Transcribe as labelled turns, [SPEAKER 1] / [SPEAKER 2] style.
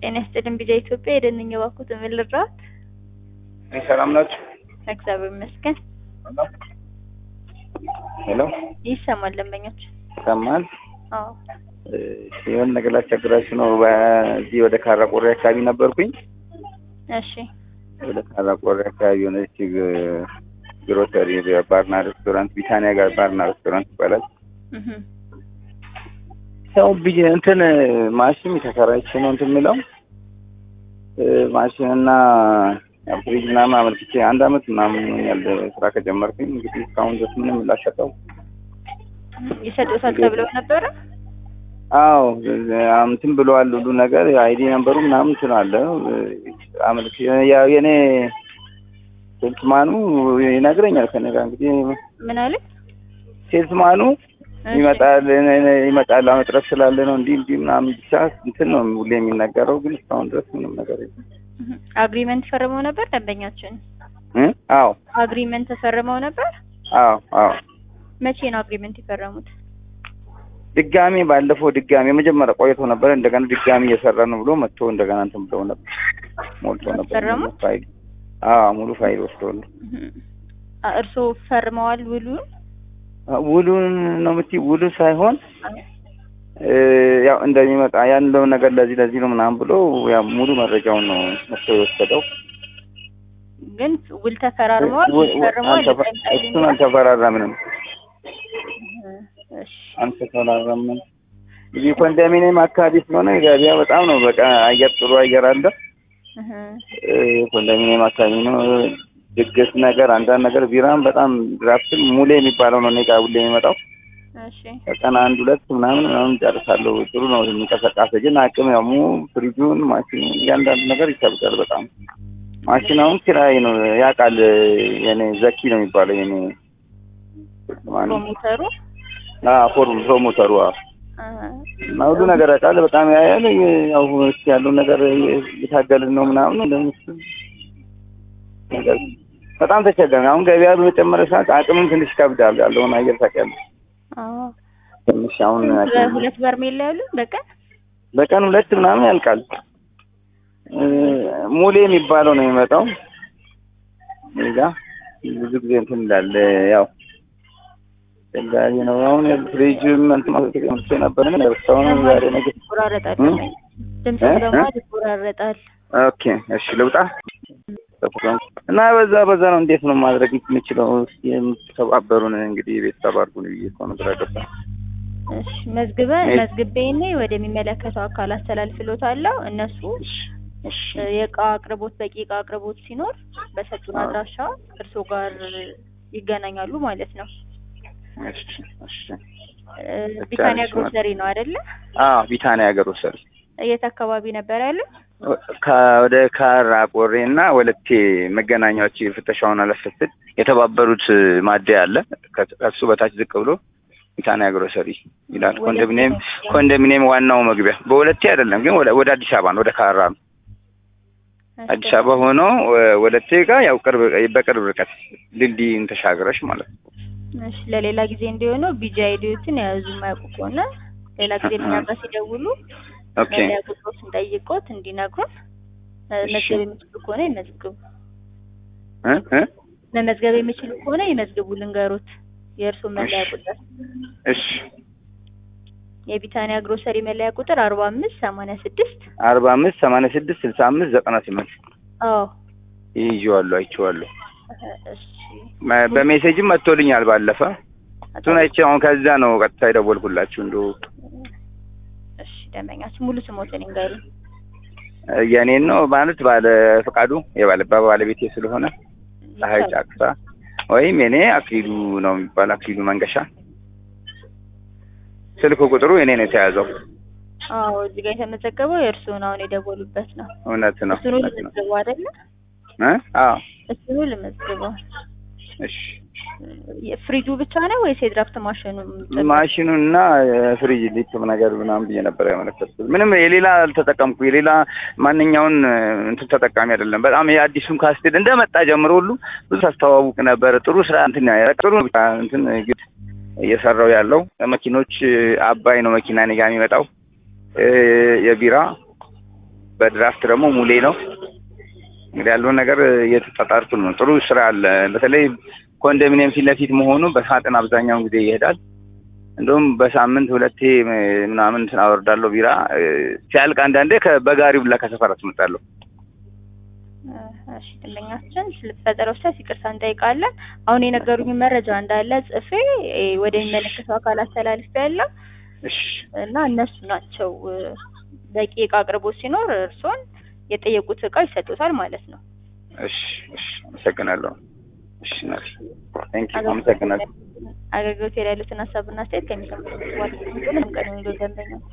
[SPEAKER 1] ጤና ይስጥልኝ ቢዛ ኢትዮጵያ የደንኝ ባኩት ምን ልርዳዎት?
[SPEAKER 2] ሰላም ናችሁ?
[SPEAKER 1] እግዚአብሔር ይመስገን።
[SPEAKER 2] ሄሎ
[SPEAKER 1] ይሰማል ደንበኞች?
[SPEAKER 2] ይሰማል?
[SPEAKER 1] አዎ
[SPEAKER 2] የሆነ ነገር ላስቸግራችሁ ነው። በዚህ ወደ ካራ ቆሬ አካባቢ ነበርኩኝ።
[SPEAKER 1] እሺ
[SPEAKER 2] ወደ ካራ ቆሬ አካባቢ የሆነች ግሮሰሪ ባርና ሬስቶራንት ቢታኒያ ጋር ባርና ሬስቶራንት ይባላል።
[SPEAKER 1] እህ
[SPEAKER 2] ያው ብዬ እንትን ማሽን ተከራይቼ ነው እንትን የምለው ማሽን እና ያው ፍሪጅ ምናምን አመልክቼ አንድ አመት ምናምን ሆኛል ስራ ከጀመርኩኝ። እንግዲህ እስካሁን ድረስ ምንም ላሸጠው
[SPEAKER 1] ይሰጡታል ተብለው ነበረ?
[SPEAKER 2] አዎ እንትን ብለዋል ሁሉ ነገር አይዲ ነምበሩ ምናምን እንትን አለ አመልክ ያው የኔ ሴልስማኑ ይነግረኛል ከእኔ ጋር እንግዲህ
[SPEAKER 1] ምን አለ?
[SPEAKER 2] ሴልስማኑ ይመጣል ይመጣል መጥረት ስላለ ነው እንዲህ እንዲህ ምናምን ብቻ እንትን ነው ሁሌ የሚነገረው፣ ግን እስካሁን ድረስ ምንም ነገር የለም።
[SPEAKER 1] አግሪመንት ፈርመው ነበር ደንበኛችን?
[SPEAKER 2] እ አዎ
[SPEAKER 1] አግሪመንት ተፈርመው ነበር?
[SPEAKER 2] አዎ አዎ
[SPEAKER 1] መቼ ነው አግሪመንት የፈረሙት?
[SPEAKER 2] ድጋሜ ባለፈው ድጋሜ የመጀመሪያ ቆይቶ ነበር። እንደገና ድጋሜ እየሰራ ነው ብሎ መጥቶ እንደገና እንትን ብለው ነበር ሞልቶ ነበር
[SPEAKER 1] ፈረሙ?
[SPEAKER 2] ፋይል። አዎ ሙሉ ፋይል ወስደው
[SPEAKER 1] እርስዎ ፈርመዋል ውሉን?
[SPEAKER 2] ውሉን ነው የምትይ? ውሉ ሳይሆን ያው እንደሚመጣ ያለውን ነገር ለዚህ ለዚህ ነው ምናምን ብሎ ያው ሙሉ መረጃውን ነው መጥቶ የወሰደው።
[SPEAKER 1] ግን ውል ተፈራርመዋል?
[SPEAKER 2] ው- ው-
[SPEAKER 1] ፈርመዋል?
[SPEAKER 2] አልተፈ- እሱን አልተፈራረምንም
[SPEAKER 1] እሺ
[SPEAKER 2] አልተፈራረምንም። እዚህ ኮንዶሚኒየም አካባቢ ስለሆነ ገበያ በጣም ነው በቃ አየር ጥሩ አየር አለ።
[SPEAKER 1] እህ
[SPEAKER 2] እ ኮንዶሚኒየም አካባቢ ነው። ድግስ ነገር አንዳንድ ነገር ቢራም በጣም ድራፍትም ሙሌ የሚባለው ነው እኔ ጋር ሁሌ የሚመጣው
[SPEAKER 1] እሺ
[SPEAKER 2] በቀን አንድ ሁለት ምናምን ምናምን ጨርሳለሁ። ጥሩ ነው የሚንቀሳቀሰ ግን አቅም ያው mu ፍሪጁን ማሽኑን እያንዳንዱ ነገር ይከብዳል በጣም ማሽን አሁን ኪራይ ነው ያውቃል። የኔ ዘኪ ነው የሚባለው የኔ ማን
[SPEAKER 1] ፕሮሞተሩ
[SPEAKER 2] ፎርም ፕሮሞተሩ አዎ።
[SPEAKER 1] አ
[SPEAKER 2] እና ሁሉ ነገር ያውቃል። በጣም ያያል። ያው እስኪ ያለውን ነገር እየታገልን ነው ምናምን እንደምስ ነገር በጣም ተቸገርን። አሁን ገበያ በመጨመረ ሰዓት አቅምም ትንሽ ይከብዳል። ያለውን አየር ታውቂያለሽ።
[SPEAKER 1] አዎ
[SPEAKER 2] ትንሽ አሁን
[SPEAKER 1] ሁለት በርሜል ላይ ያሉ በቀን
[SPEAKER 2] በቀን ሁለት ምናምን ያልቃል። እ ሙሌ የሚባለው ነው የሚመጣው እዛ ብዙ ጊዜ እንትን እንዳለ ያው ተጋሪ ነው። አሁን ፍሪጅም እንትን ማለት ነበር ግን እስካሁን ዛሬ ነገር
[SPEAKER 1] ይቆራረጣል።
[SPEAKER 2] እ?
[SPEAKER 1] ድምፅ
[SPEAKER 2] እ?
[SPEAKER 1] ደግሞ
[SPEAKER 2] እ?
[SPEAKER 1] ይቆራረጣል።
[SPEAKER 2] ኦኬ እሺ ልውጣ እና በዛ በዛ ነው እንዴት ነው ማድረግ የምችለው? እስኪ የምትተባበሩን እንግዲህ ቤተሰብ አድርጉን ብዬ እኮ ነው ግራ ገባኝ።
[SPEAKER 1] እሺ መዝግበ
[SPEAKER 2] እሺ።
[SPEAKER 1] መዝግቤ እኔ ወደሚመለከተው አካል አስተላልፍሎታለሁ። እነሱ
[SPEAKER 2] እሺ
[SPEAKER 1] የእቃ አቅርቦት በቂ እቃ አቅርቦት ሲኖር በሰጡን
[SPEAKER 2] አዎ።
[SPEAKER 1] አድራሻ እርስዎ ጋር ይገናኛሉ ማለት ነው።
[SPEAKER 2] እሺ እሺ
[SPEAKER 1] እ፣ ቢታኒያ
[SPEAKER 2] እሺ።
[SPEAKER 1] ግሮሰሪ ነው አይደለ?
[SPEAKER 2] አዎ ቢታኒያ ሀገር ወሰድ
[SPEAKER 1] የት አካባቢ ነበር ያለው?
[SPEAKER 2] ወደ ካራ ቆሬ እና ወለቴ መገናኛዎች ፍተሻውን አለፈስድ የተባበሩት ማደያ አለ። ከ- ከሱ በታች ዝቅ ብሎ ቢታኒያ ግሮሰሪ ይላል።
[SPEAKER 1] ወለቴ
[SPEAKER 2] ኮንዶሚኒየም
[SPEAKER 1] ነው።
[SPEAKER 2] ኮንዶሚኒየም ዋናው መግቢያ በወለቴ አይደለም ግን ወደ ወደ አዲስ አበባ ነው፣ ወደ ካራ ነው። አዲስ አበባ ሆኖ ወ- ወለቴ ጋር ያው ቅርብ በቅርብ ርቀት ድልድይን ተሻግረሽ ማለት ነው።
[SPEAKER 1] እሺ ለሌላ ጊዜ እንዲሆነው ቢጂ አይዲዎችን የያዙ የማያውቁ ከሆነ ሌላ ጊዜ እኛ ጋር ሲደውሉ
[SPEAKER 2] ኦኬ
[SPEAKER 1] መለያ ቁጥሮችን ጠይቆት እንዲነግሩን እ፣
[SPEAKER 2] እሺ።
[SPEAKER 1] መዝገብ የሚችሉ ከሆነ ይመዝግቡ።
[SPEAKER 2] እ እ
[SPEAKER 1] መመዝገብ የሚችሉ ከሆነ ይመዝግቡ። ልንገሩት የእርስዎ መለያ
[SPEAKER 2] እሺ።
[SPEAKER 1] ቁጥር
[SPEAKER 2] እሺ
[SPEAKER 1] የቢታኒያ ግሮሰሪ መለያ ቁጥር አርባ አምስት ሰማንያ ስድስት
[SPEAKER 2] አርባ አምስት ሰማንያ ስድስት ስልሳ አምስት ዘጠና ስምንት
[SPEAKER 1] አዎ
[SPEAKER 2] ይዤዋለሁ አይቼዋለሁ።
[SPEAKER 1] እሺ
[SPEAKER 2] መ- በሜሴጅም መጥቶልኛል ባለፈ እሱን አይቼ አሁን ከዛ ነው ቀጥታ የደወልኩላችሁ። እንዶ
[SPEAKER 1] እሺ ደንበኛችን ሙሉ ስሞትን ይንገሩኝ።
[SPEAKER 2] የኔን ነው ማለት ባለ ፈቃዱ የባለ ባለቤቴ ስለሆነ ፀሐይ ጫቅሳ ወይም የኔ አክሊሉ ነው የሚባል አክሊሉ መንገሻ። ስልክ ቁጥሩ የኔ ነው የተያዘው።
[SPEAKER 1] አዎ እዚህ ጋር የተመዘገበው የእርስዎን አሁን የደወሉበት ነው።
[SPEAKER 2] እውነት ነው
[SPEAKER 1] እሱኑ
[SPEAKER 2] እውነት ነው።
[SPEAKER 1] ልመዝግበው አይደለ?
[SPEAKER 2] እ አዎ
[SPEAKER 1] እሱኑ ልመዝግበው።
[SPEAKER 2] እሺ
[SPEAKER 1] ፍሪጁ ብቻ ነው ወይስ የድራፍት ማሽኑ?
[SPEAKER 2] ማሽኑን እና ፍሪጅ ሊትም ነገር ምናምን ብዬ ነበር ያመለከትኩት። ምንም የሌላ አልተጠቀምኩ የሌላ ማንኛውን እንትን ተጠቃሚ አይደለም። በጣም የአዲሱን ካስቴድ እንደመጣ ጀምሮ ሁሉ ብዙ ታስተዋውቅ ነበር። ጥሩ ስራ እንትን ያ- ጥሩ እንትን ግድ እየሰራው ያለው መኪኖች አባይ ነው መኪና እኔ ጋ የሚመጣው እ የቢራ በድራፍት ደግሞ ሙሌ ነው። እንግዲህ ያለውን ነገር እየተጣጣርኩ ነው። ጥሩ ስራ አለ። በተለይ ኮንዶሚኒየም ፊት ለፊት መሆኑ በሳጥን አብዛኛውን ጊዜ ይሄዳል። እንደውም በሳምንት ሁለቴ ምናምን እንትን አወርዳለሁ ቢራ እ፣ ሲያልቅ አንዳንዴ ከ- በጋሪ ሁላ ከሰፈር አስመጣለሁ።
[SPEAKER 1] እሺ ደንበኛችን ስለተፈጠረው ስህተት ይቅርታ እንጠይቃለን። አሁን የነገሩኝ መረጃ እንዳለ ጽፌ እ፣ ወደሚመለከተው አካል አስተላልፌ ያለው
[SPEAKER 2] እሺ
[SPEAKER 1] እና እነሱ ናቸው እ፣ በቂ እቃ አቅርቦት ሲኖር እርስዎን የጠየቁት እቃ ይሰጡታል ማለት ነው።
[SPEAKER 2] እሺ እሺ፣ አመሰግናለሁ። እሺ ናት ቴንክ ዩ አመሰግናለሁ።
[SPEAKER 1] አገልግሎት ላይ ያሉትን ሀሳብና አስተያየት ከሚሰሙት ዋል ምንም ቀን የሚሉ ደንበኞች